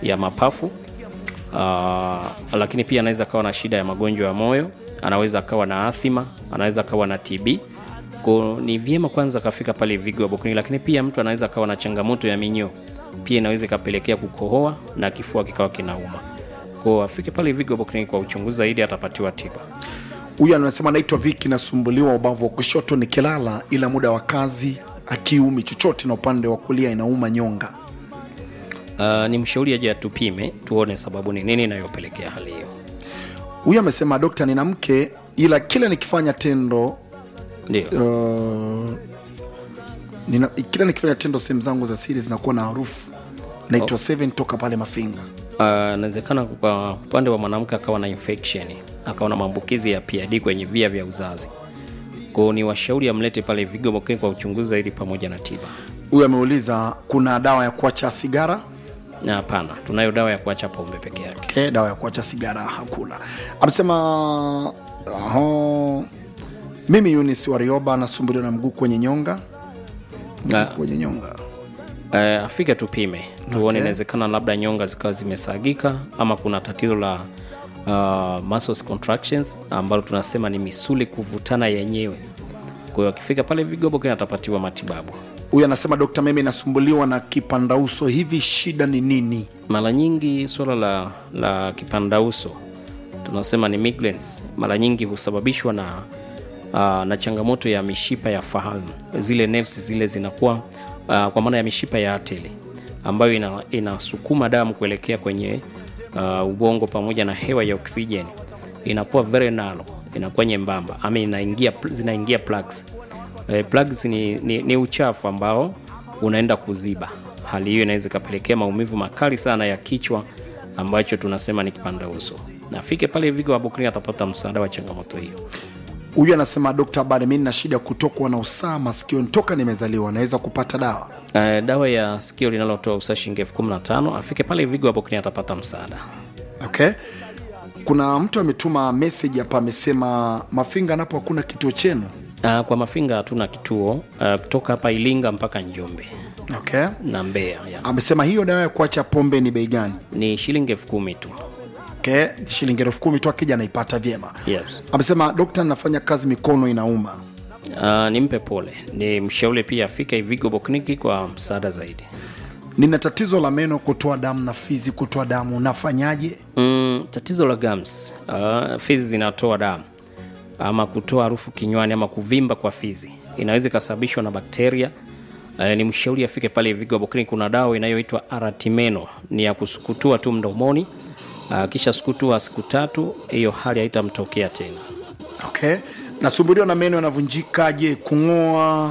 ya mapafu uh, lakini pia anaweza akawa na shida ya magonjwa ya moyo, anaweza akawa na athima, anaweza akawa na TB. Kwa ni vyema kwanza kafika pale Ivigo Herbal Clinic, lakini pia mtu anaweza akawa na changamoto ya minyoo, pia inaweza ikapelekea kukohoa na kifua kikawa kinauma. Kwa afike pale Ivigo Herbal Clinic kwa uchunguzi zaidi, atapatiwa tiba. Huyu anasema anaitwa Viki, nasumbuliwa ubavu wa kushoto nikilala, ila muda wa kazi akiumi chochote, na upande wa kulia inauma nyonga. Uh, ni mshauri aje atupime tuone sababu ni nini inayopelekea hali hiyo. Huyu amesema dokta, nina mke ila kila nikifanya tendo Ndio. uh, nina, kila nikifanya tendo sehemu zangu za siri zinakuwa na harufu. Naitwa Seven toka pale Mafinga. Ah, inawezekana kwa upande wa mwanamke akawa na infection akawa na maambukizi ya PID kwenye via vya uzazi. Kwa hiyo ni washauri amlete pale Vigo Clinic kwa uchunguzi zaidi pamoja na tiba. Huyu ameuliza kuna dawa ya kuacha sigara? Na hapana, tunayo dawa ya kuacha pombe peke yake. Okay, dawa ya kuacha sigara hakuna. Amesema uh, mimi Yunis Warioba nasumbuliwa na mguu kwenye nyonga, Na kwenye nyonga. uh, afike tupime tuone, Okay. inawezekana labda nyonga zikawa zimesagika ama kuna tatizo la uh, muscles contractions ambalo tunasema ni misuli kuvutana yenyewe. Kwa hiyo akifika pale Vigo Clinic atapatiwa matibabu. Huyu anasema dokta, mimi nasumbuliwa na kipandauso, hivi shida ni nini? Mara nyingi suala la, la kipandauso tunasema ni migraines, mara nyingi husababishwa na, uh, na changamoto ya mishipa ya fahamu. Zile nerves zile zinakuwa uh, kwa maana ya mishipa ya ateli ambayo ina, inasukuma damu kuelekea kwenye uh, ubongo pamoja na hewa ya oksijeni inakuwa very narrow, inakuwa nyembamba ama inaingia, zinaingia plugs. Eh, plugs ni, ni, ni uchafu ambao unaenda kuziba. Hali hiyo inaweza ikapelekea maumivu makali sana ya kichwa ambacho tunasema ni kipanda uso. Na afike pale Vigo Herbal Clinic atapata msaada wa changamoto hiyo. Huyu anasema dokta, habari, mimi nina shida ya kutokwa na usaha masikioni toka nimezaliwa, naweza kupata dawa? Uh, dawa ya sikio linalotoa usaha shilingi elfu kumi na tano. Afike pale Vigo Herbal Clinic atapata msaada. Okay. Kuna mtu ametuma message hapa, amesema Mafinga napo hakuna kituo chenu. Uh, kwa Mafinga hatuna kituo uh, kutoka hapa Ilinga mpaka Njombe Okay. na Mbeya ya. Amesema hiyo dawa ya kuacha pombe ni bei gani? Ni shilingi elfu kumi tu. Okay. Ni shilingi elfu kumi tu, akija anaipata vyema. Yes. Amesema dokta, nafanya kazi mikono inauma. Uh, nimpe pole, ni mshauri pia afike Vigo Herbal Clinic kwa msaada zaidi. Nina tatizo la meno kutoa damu na fizi kutoa damu, nafanyaje? Mm, tatizo la gums, uh, fizi zinatoa damu ama kutoa harufu kinywani ama kuvimba kwa fizi inaweza ikasababishwa na bakteria. Uh, ni mshauri afike pale Vigo Herbal Clinic. Kuna dawa inayoitwa Aratimeno, ni ya kusukutua tu mdomoni. Uh, kisha sukutua siku tatu, hiyo hali haitamtokea tena. Okay. Nasumbuliwa na meno yanavunjika. Je, kung'oa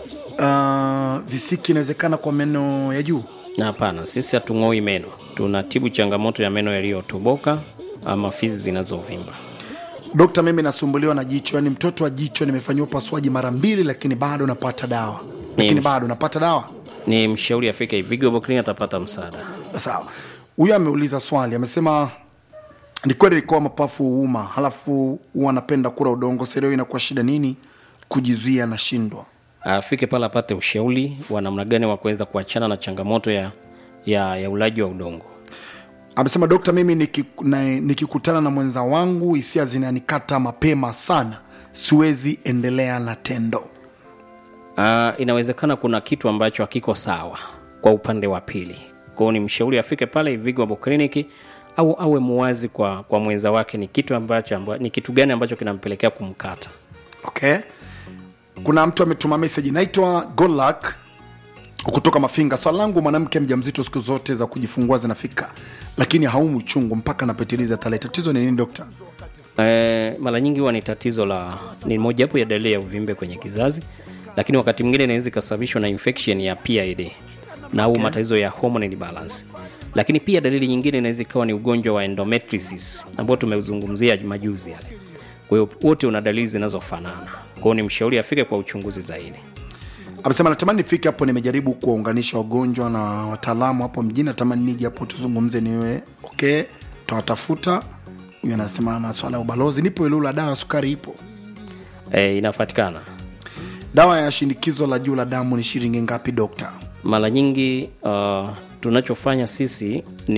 uh, visiki inawezekana kwa meno ya juu? Na hapana, sisi hatung'oi meno, tunatibu changamoto ya meno yaliyotoboka ama fizi zinazovimba. Dokta, mimi nasumbuliwa na jicho, yaani mtoto wa jicho, nimefanyiwa upasuaji mara mbili, lakini bado napata dawa, lakini Ni- bado napata dawa. Ni mshauri afike Vigo Herbal Clinic atapata msaada. Sawa. Huyu ameuliza swali, amesema ni kweli ilikuwa mapafu huuma, halafu huwa anapenda kula udongo. Sereo inakuwa shida nini? Kujizuia nashindwa. afike pale apate ushauri wa namna gani wa kuweza kuachana na changamoto ya, ya, ya ulaji wa udongo. Amesema dokta, mimi niki- na- nikikutana na mwenza wangu hisia zinanikata mapema sana, siwezi endelea na tendo. Uh, inawezekana kuna kitu ambacho hakiko sawa kwa upande wa pili. Kwa hiyo ni mshauri afike pale Vigo Herbal Clinic au awe muwazi kwa, kwa mwenza wake ni kitu ambacho amba, ni kitu gani ambacho kinampelekea kumkata. Okay. Kuna mtu ametuma message, naitwa Golak kutoka Mafinga. Swali langu, mwanamke mjamzito siku zote za kujifungua zinafika, lakini haumu uchungu mpaka anapitiliza tarehe. Tatizo ni nini dokta? Eh, mara nyingi huwa ni tatizo la ni mojawapo ya dalili ya uvimbe kwenye kizazi, lakini wakati mwingine inaweza ikasababishwa na infection ya PID na au matatizo ya hormonal balance. Lakini pia dalili nyingine inaweza ikawa ni ugonjwa wa endometriosis ambao tumeuzungumzia majuzi yale. Kwa hiyo wote una dalili zinazofanana. Kwa hiyo ni mshauri afike kwa uchunguzi zaidi. Amesema natamani nifike hapo, nimejaribu kuwaunganisha wagonjwa na wataalamu hapo mjini, natamani nije hapo tuzungumze, niwe okay, tawatafuta. Huyu anasema na swala ya ubalozi, nipo Ilula, dawa ya sukari ipo, Eh, inapatikana. dawa ya shinikizo la juu la damu ni shilingi ngapi dokta? Mara nyingi uh, tunachofanya sisi ni